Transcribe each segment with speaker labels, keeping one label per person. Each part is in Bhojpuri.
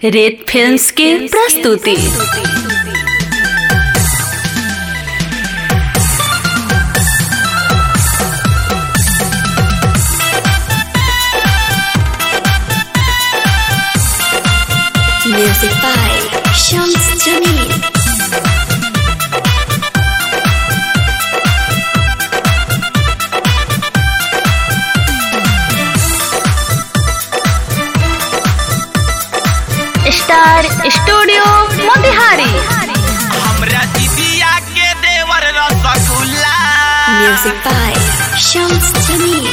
Speaker 1: रेत फिल्म्स की प्रस्तुति म्यूजिक बाय शम्स जमीन स्टार स्टूडियो मोतिहारी
Speaker 2: हमरा दीदिया के देवर रसगुल्ला
Speaker 1: म्यूजिक बाय शम्स जमीन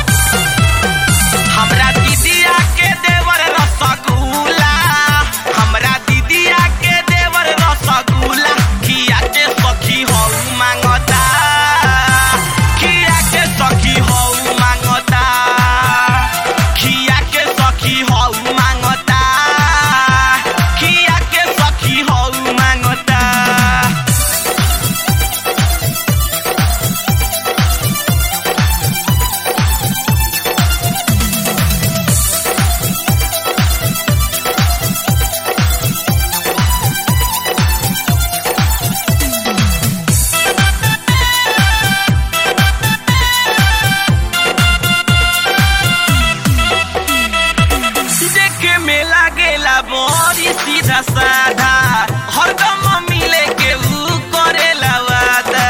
Speaker 2: हमरा दीदिया के देवर रसगुल्ला हमरा दीदिया के देवर रसगुल्ला खिया के सखी हौ मांगता खिया के सखी हौ मांगता खिया के सखी हौ मांगता खिया के सखी हौ मांगता देखे में लागेला बड़ी सीधा साधा हरदम मिले के ऊ करेला वादा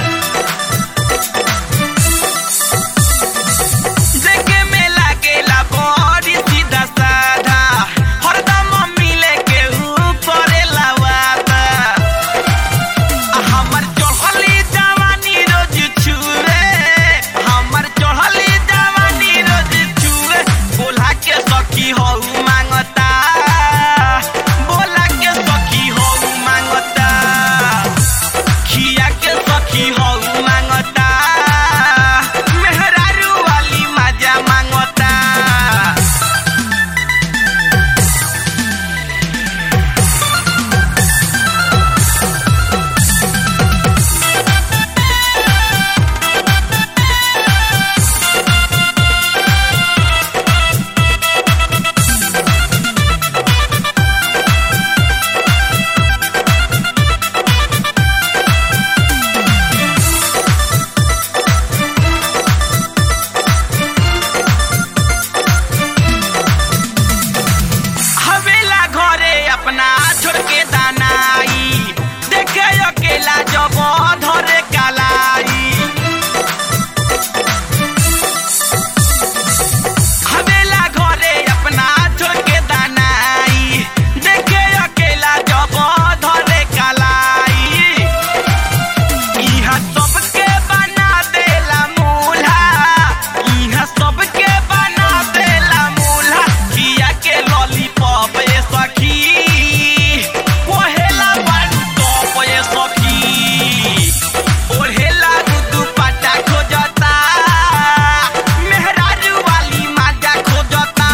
Speaker 2: देखे में लागेला बड़ी सीधा साधा हरदम मिले के ऊ करेला वादा हमर चढ़ली जवानी रोज छुए हमर चढ़ली जवानी रोज छुए बोला के सखी हौ मांगता बोला के सखी हौ मांगता खिया के सखी हौ मांगता मेहरारू वाली मजा मांगता हवेला घरे अपना छोड़ के दानाई देखे अकेला जब धरे कालाई हवेला घरे अपना छोड़ के दानाई देखे अकेला जब धरे कालाई इहा सबके बना देला मूल्हा इहा सबके बना देला मूल्हा किया के लॉलीपॉप ये सखी ओहेला बाडू टॉप ये सखी ओहेला दुदू पाटा खोजता मेहरारू वाली माजा खोजता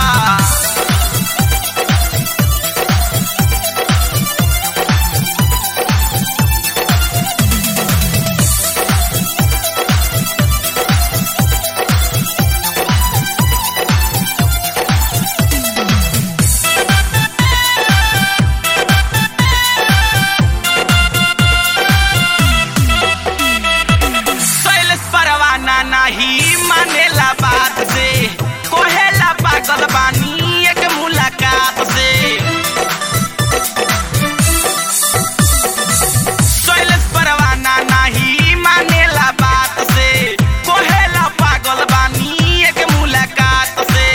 Speaker 2: शैलेश परवाना नहीं मानेला बात से कोहेला पागल बानी एक मुलाकात से शैलेश परवाना नहीं मानेला बात से कोहेला पागल बानी एक मुलाकात से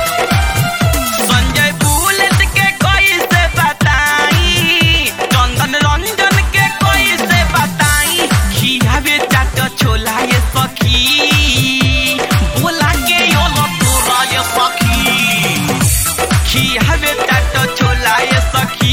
Speaker 2: संजय बुलेट के कोई से बताई चंदन रंजन के कोई से बताई खियावे चाट छोला ये सखी बोला के यो तोरा ये सखी खियावे चाट छोला ये सखी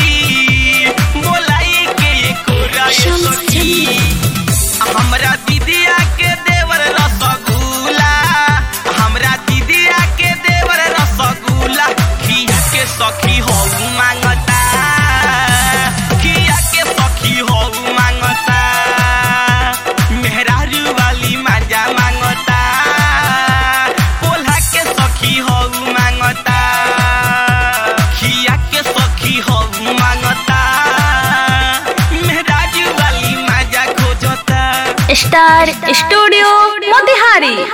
Speaker 2: बोलाई के ये कोरा ये
Speaker 1: शम्स
Speaker 2: सखी हमरा दीदिया के देवर रसगुल्ला हमरा दीदिया के देवर रसगुल्ला खिया के सखी हो मांगता खिया के सखी हो मांगता मेहरारू वाली मजा मांगता पोल्हा के सखी हो मांगता खिया मांगता मेहराज वाली मजा खोजता
Speaker 1: स्टार स्टूडियो मोतिहारी